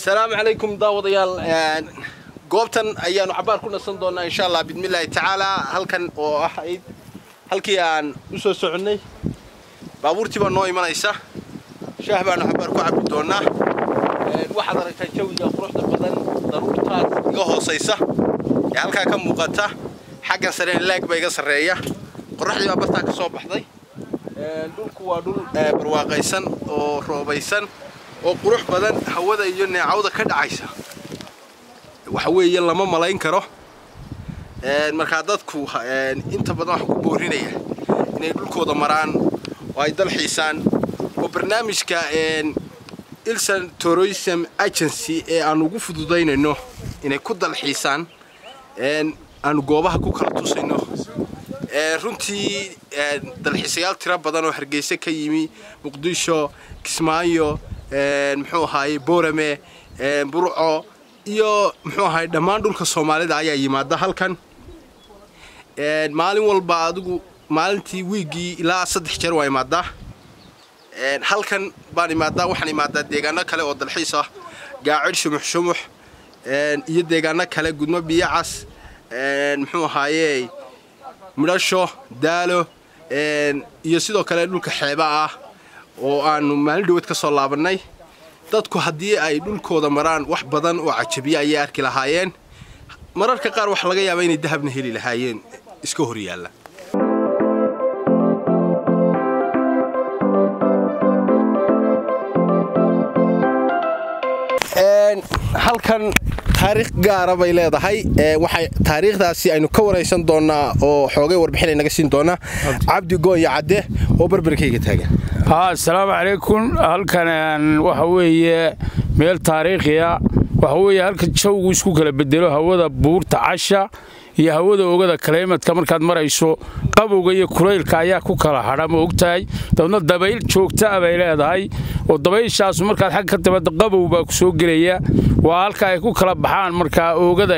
asalaamu calaykum daawadayaal goobtan ayaanu cabaar ku nasan doonaa insha allah bidmillaahi tacaalaa halkan oo ahayd halkii aan u soo soconnay baabuurtii baa noo imanaysa shaah baanu cabaar ku cabbi doonaa waxaad aragtaa jawiga quruxda badan daruurtaas iga hoosaysa ee halkaa ka muuqata xaggan sareen laag baa iga sarreeya qorraxdii baa bartaa ka soo baxday dhulku waa dhul barwaaqaysan oo roobaysan oo qurux badan hawada iyo neecawda ka dhacaysa waxa weeye lama malayn karo markaa dadku inta badan waxaa ku boorinaya inay dhulkooda maraan oo ay dalxiisaan oo barnaamijka ilsan tourism agency ee aan ugu fududaynayno inay ku dalxiisaan aanu goobaha ku kala tusayno runtii dalxiisayaal tiro badan oo hargeysa ka yimi muqdisho kismaayo muxuu ahaaye boorame burco iyo muxuu ahaay dhammaan dhulka soomaalida ayaa yimaada halkan maalin walba adigu maalintii wiiggii ilaa saddex jeer waa imaadaa halkan baan imaadaa waxaan imaadaa deegaano kale oo dalxiis ah gaacid shumux shumux iyo deegaano kale gudmo biyacas muxuu ahaaye midhasho daalo iyo sidoo kale dhulka xeeba ah oo aanu maalin dhaweed ka soo laabannay dadku haddii ay dhulkooda maraan wax badan oo cajabiya ayay arki lahaayeen mararka qaar waxa laga yaabaa inay dahabna heli lahaayeen iska hor yaalla halkan taariikh gaara bay leedahay waxay taariikhdaasi aynu ka waraysan doonaa oo xoogay warbixinay naga siin doonaa cabdi goonya cadde oo barbarkayga taagan asalaamu calaykum halkan waxa weeye meel taariikhiya waxa weeye halka jawgu isku kala bedelo hawada buurta casha iyo hawada ogada kaleymadka markaad marayso qabowga iyo kulaylka ayaa ku kala hadha ma ogtahay dabadna dabayl joogtaa bay leedahay oo dabayshaasu markaad xag ka timaada qabow baa ku soo gelaya waa halka ay ku kala baxaan markaa oogada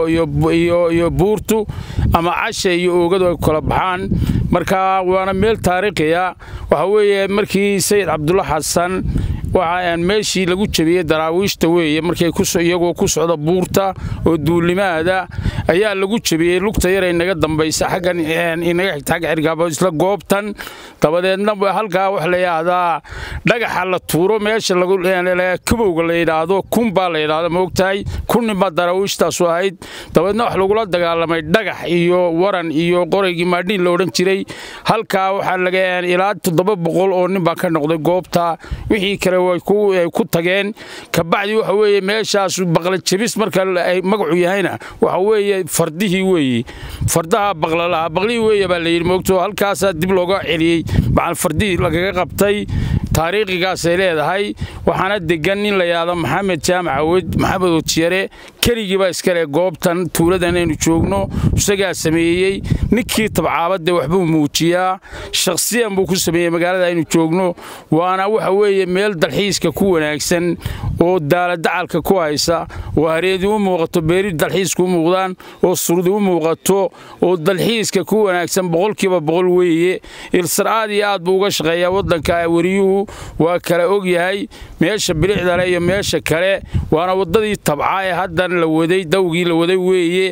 iyo buurtu ama casha iyo oogadu ay ku kala baxaan marka waana meel taariikhiya waxa weeye markii sayid cabdulla xasan waxaan meeshii lagu jabiyey daraawiishta weeye markay iyagoo ku socda buurta oo duulimaada ayaa lagu jabiyey lugta yaray naga dambaysa xaggan inaga xigta xagga xirgaabo isla goobtan dabadeedna halkaa wax la yidhaahdaa dhagaxa la tuuro meesha kabowga la yidhaahdo kun baa la yidhaahdo ma ogtahay kunnin baa daraawiishtaasu ahayd dabadeedna wax lagula dagaalamay dhagax iyo waran iyo qoraygii maadhiin la odhan jiray halkaa waxaa laga ilaa toddoba boqol oo nin baa ka noqday goobta wixii kale way ku tageen kabacdi waxa weeye meeshaas baqla jabis marka ay magacu yahayna waxa weeye fardihii weeye fardaha baqlalaha baqlihii weeye baa la yidhi moogto halkaasaa dib looga celiyey macal fardihii lagaga qabtay taariikhigaasay leedahay waxaana degan nin la yidhaahdo maxamed jaamac awed maxamed otiyare keligiibaa iskale goobtan tuuladan aynu joogno isagaa sameeyey ninkii tabcaabadde waxbuu muujiyaa shakhsiyan buu ku sameeyey magaalada aynu joogno waana waxa weeye meel dalxiiska ku wanaagsan oo daaladacalka ku haysa oo hareedi u muuqato beeri dalxiiska u muuqdaan oo surdi u muuqato oo dalxiiska ku wanaagsan boqolkiiba boqol weeye ilsar aad iyo aad buu uga shaqeeyaa waddanka weriyuhu waa kala og yahay meesha bilicdale iyo meesha kale waana waddadii tabca ee haddan la waday dawgii la waday weeye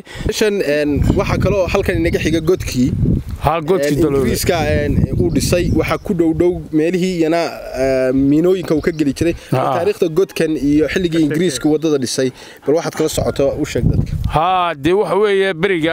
waxaa kaloo halkan inaga xiga godkii ingiriiska uu dhisay waxaa ku dhowdhow meelihii iyana miinooyinka uu ka geli jiray taariikhda godkan iyo xilligii ingiriiska waddada dhisay bal waxaad kala socoto u sheeg dadka haa dee waxa weeye beriga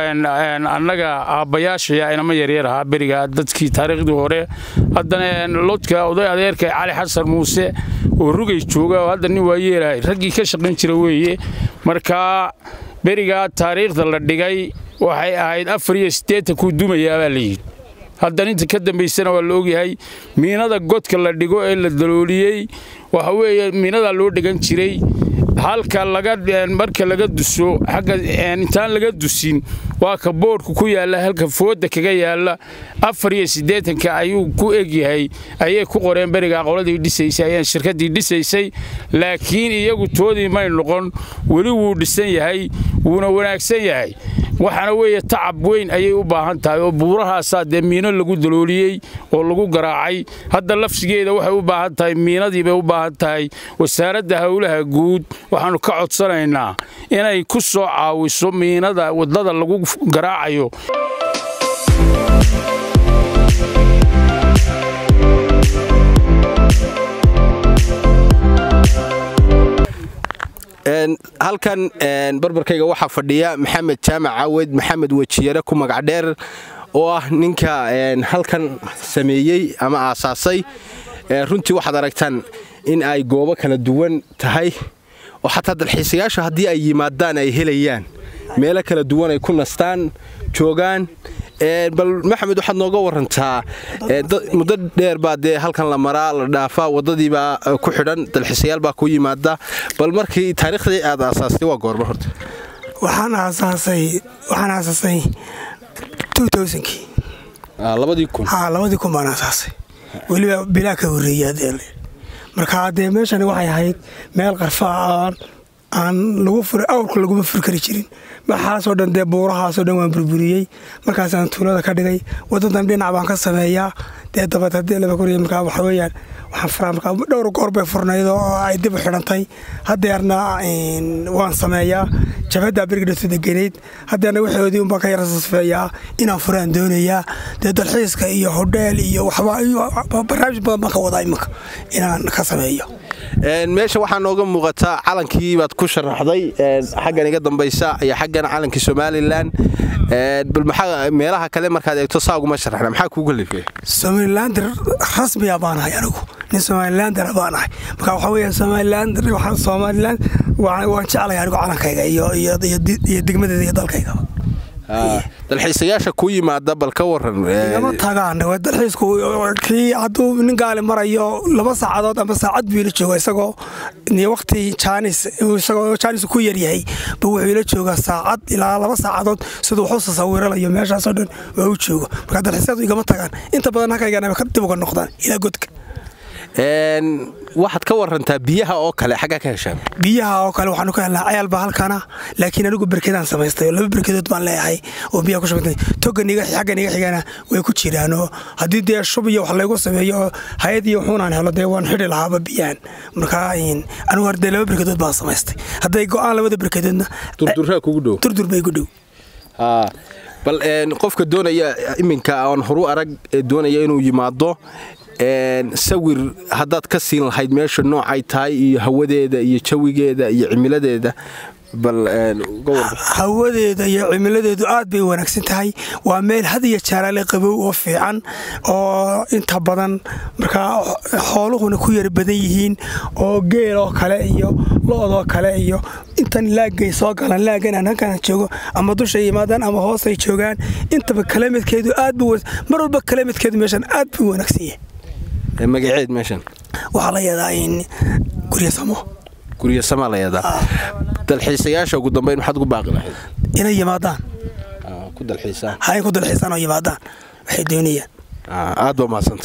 annaga aabbayaashaya inama yaryar ahaa beriga dadkii taariikhdii hore haddana lodka oday adeerka cali xasan muuse oo rugay jooga oo hadda nin waa yeelahay raggii ka shaqayn jira weeye markaa berigaa taariikhda la dhigay waxay ahayd afar iyo siddeetan kuu dumayaa baa la yidhi haddan inta ka dambaysana waa la ogyahay miinada godka la dhigo ee la dalooliyey waxa weeye miinadaa loo dhigan jiray halka marka laga duso agga intaan laga dusin waa ka boodhku ku yaalla halka fooda kaga yaalla afar iyo siddeetanka ayuu ku egyahay ayay ku qoreen berigaa qoladii dhisaysay ayaan shirkaddii dhisaysay laakiin iyagu toodii may noqon weli wuu dhisan yahay wuuna wanaagsan yahay waxaana weeye tacab weyn ayay u baahan tahay oo buurahaasaa dee miino lagu dalooliyey oo lagu garaacay hadda lafsigeeda waxay u baahan tahay miinadii bay u baahan tahay wasaaradda howlaha guud waxaannu ka codsanaynaa inay ku soo caawiso miinada waddada lagu garaacayo halkan barbarkayga waxaa fadhiya maxamed jaamac caawed maxamed wejiyare ku magac dheer oo ah ninka halkan sameeyey ama aasaasay runtii waxaad aragtaan in ay goobo kala duwan tahay oo xataa dalxiisayaasha haddii ay yimaadaan ay helayaan meelo kala duwan ay ku nastaan joogaan bal maxamed waxaad nooga warantaa muddo dheer baa dee halkan la maraa la dhaafaa waddadiibaa ku xidhan dalxiisayaal baa ku yimaada bal markii taariikhdii aad aasaastay waa goorma horta waxaan aasaasay waxaan aasaasay kii labadii kun haa labadii kun baan aasaasay weliba bilaa ka horreeyay adeele marka dee meeshani waxay ahayd meel qarfaa aan aan lagu furi awrka laguma furi kari jirin waxaasoo dhan dee buurahaasoo dhan waan burburiyey markaasaan tuulada ka dhigay wadadan dhinac baan ka sameeyaa dee dabad haddii laba koriya markaa waxa weeyaan waxaan furaa markaa dhowr goor bay furnayd oo ay dib u xidhantay haddeerna waan sameeyaa jabhaddaa bergidhato degenayd haddeerna waxoodii unbaan ka yara sasfeeyaa inaan furaan doonayaa dee dalxiiska iyo hodheel iyo waxba barnaamij badan baan ka wadaa iminka inaan ka sameeyo meesha waxaa nooga muuqataa calankii baad ku sharaxday xaggan iga dambaysa iyo xaggan calankii somalilan bal maxaa meelaha kale markaad eegto saaguma sharaxna maxaa kuuga leefaya somalilander rasmiya baan ahay anigu nin somalilander baan ahay marka waxaa weeya somalilander somaliland waan jeclay anigu calankayga iyo iyo degmadeeda iyo dalkayga dalxiisayaasha ku yimaada bal ka waran igama tagaan dalxiisku kii hadduu nin gaali marayo laba saacadood ama saacad buu ila jooga isagoo waqti jaanis isagoo jaanis ku yaryahay buu wuxuu ila joogaa saacad ilaa laba saacadood siduu wax u sasawiranayo meeshaasoo dhan waa u jooga marka dalxiisyadu igama tagaan inta badan halkaygana dib uga noqdaan ilaa godka waxaad ka warantaa biyaha oo kale xaggaa ka heshaan biyaha oo kale waxaanu ka helnaa cayaalba halkana laakiin anigu berkedaan samaystay oo laba berkedood baan leeyahay oo biyaha ku shubantay togan iga xaggan iga xigana way ku jiraan oo haddii dee shub iyo wax laygu sameeyo oo hay-ad iyo wuxuunaan helo dee waan xidhi lahaaba biyahan marka anigu hor dee laba berkedood baan samaystay hadday go-aan labada berkedoodna durduraa kugu dhow durdur bay gu dhow bal qofka doonaya iminka aan horu arag doonaya inuu yimaado sawir haddaad ka siin lahayd meesha noocay tahay iyo hawadeeda iyo jawigeeda iyo cimiladeeda bal hawadeeda iyo cimiladeedu aad bay wanaagsan tahay waa meel had iyo jaalaale qabow oo fiican oo inta badan markaa xooluhuna ku yara badan yihiin oo geel oo kale iyo lo-doo kale iyo intan laagay soo galaan laagan aan halkaan joogo ama dushay yimaadaan ama hoosay joogaan intaba kalamadkeedu aad bu mar walba kalamadkeedu meeshan aad buu wanaagsan yahay magaceed meeshan waxaa la yadaa gurya samo gurya samaa la yadaa dalxiisayaasha ugu dambayn maxaad ugu baaqi lahayd inay yimaadaan ku dalxiisaan ha in ku dalxiisaan oo yimaadaan waxay doonayaan aad baa mahadsanta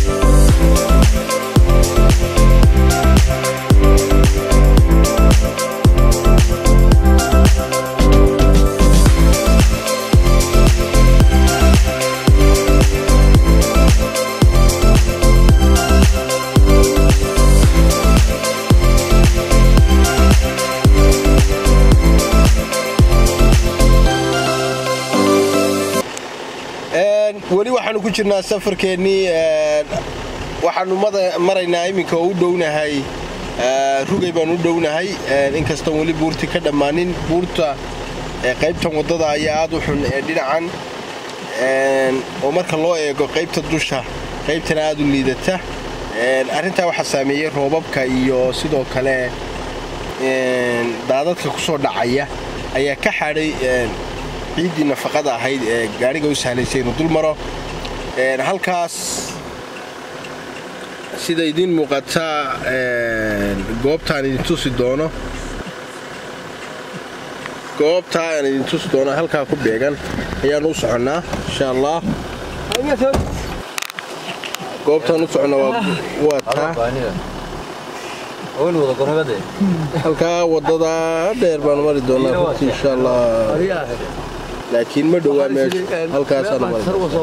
weli waxaanu ku jirnaa safarkeennii waxaanu maraynaa iminka oo u dhownahay rugay baan u dhownahay inkastoon weli buurti ka dhammaanin buurta qaybtan waddada ayaa aad u xun ee dhinacan oo marka loo eego qaybta dusha qaybtana aad u liidata arrintaa waxaa saameeyey roobabka iyo sidoo kale daadadka ku soo dhacaya ayaa ka xadhay ciiddii nafaqada ahayd ee gaadhiga u sahlaysay inuu dul maro halkaas sida idiin muuqataa goobtaan idin tusi doono goobtaa aan idin tusi doono halkaa ku beegan ayaanu u soconnaa insha allah goobtaan u soconna waa taa halkaa wadada dheer baanu mari doonaa runtii insha allah laakiin ma dhowaa meesha halkaasaan maray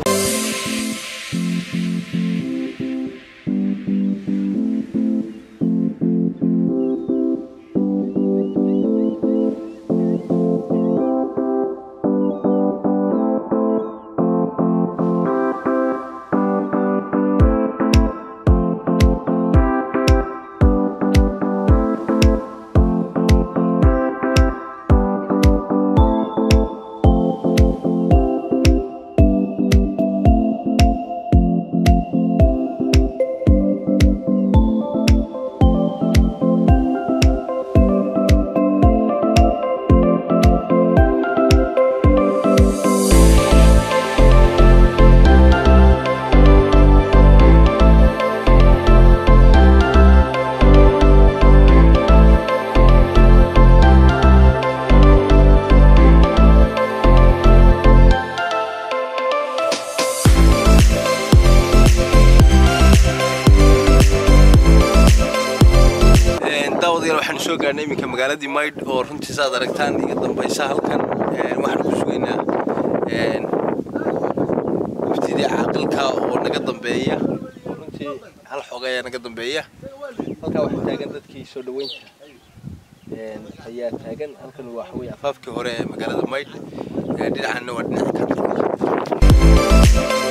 daawadayaal waxaanu soo gaarnay iminka magaaladii maydh oo runtii saad aragtaan iga dambaysa halkan waxaanu ku sugaynaa waftidii caaqilka oo naga dambeeya runtii hal xog ayaa naga dambeeya halkaa waxaa taagan dadkii soo dhaweynta ayaa taagan halkan waxa weye afaafkii hore ee magaalada maydh dhinacanna waa dhinaca ka